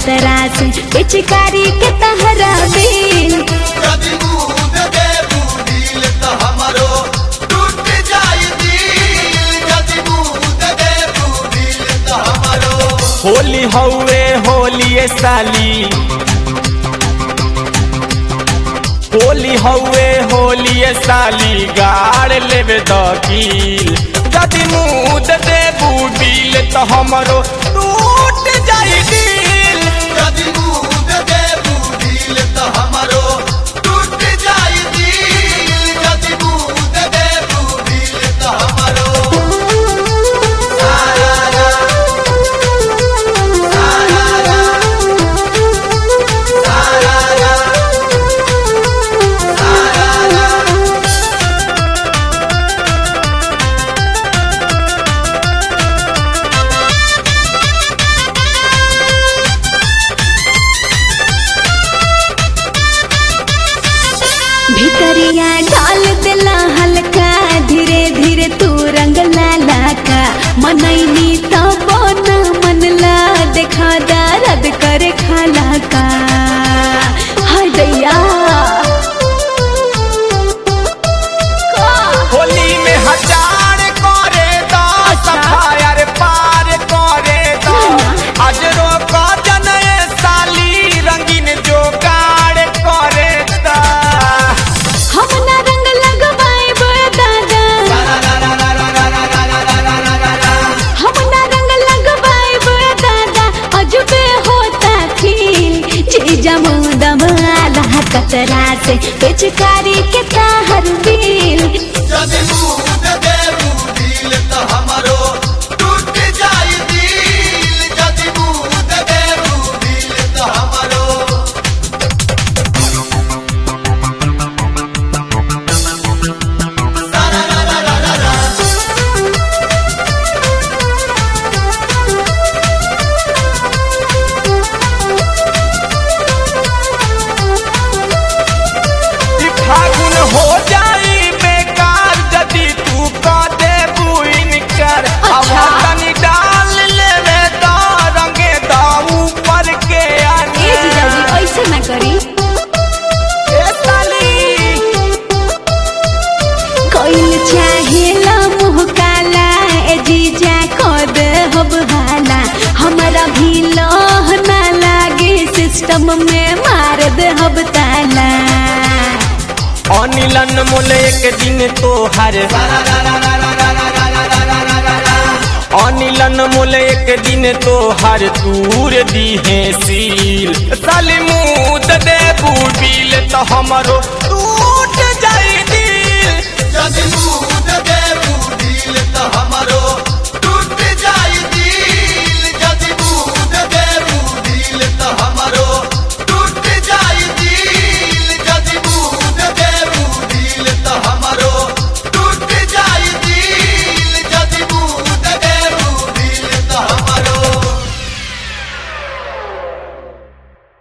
खतरा से पिचकारी के तहरा बिल यदि दूध देबू दिल त हमरो टूट जाई दिल यदि दूध देबू दिल त हमरो होली हौवे होली साली होली हौवे होली साली गाड़ लेवे दकील यदि मुद देबू बिल तो हमरो टूट जाई दिल यदि दूध देबू दिल त हमरो टूट जाई दिल यदि दूध देबू दिल त हमरो भितरिया डाल दिला हल्का धीरे धीरे तू रंग लाला का मनैनी तब न मनला देखा दर्द करे खाला का हाय दैया होली में हजार करे दा सफायर पार करे दा आज रोक जनए साली रंगीन जोगाड़ करे दा हम ना रंग लगवाए दादा हम ना रंग लगवाए दादा अजबे होता फील चीजा मुदम आला कतरा से पिचकारी के ताहर बिल यदि दूध देबू दिल त हमरो टूट जाई दिल यदि दूध देबू दिल त हमरो ई फागुन हो जाई बेकार यदि तू क देबू इनकर अब तनी डाल लेवे दा रंगे दा ऊपर के ए जीजाजी आने ऐसे ना करी ए साली कोइल चाहेला मुँह काला ए जीजा कद हब हाला हमारा भी लोह ना लागे सिस्टम में मार दे हब ताला अनिलन मोल एक दिन तोहर अनिलन मोल एक दिन तोहर दूर दीहे सील साली मुद दे बूबिल तो हमरो टूट जाई दिल यदि दूध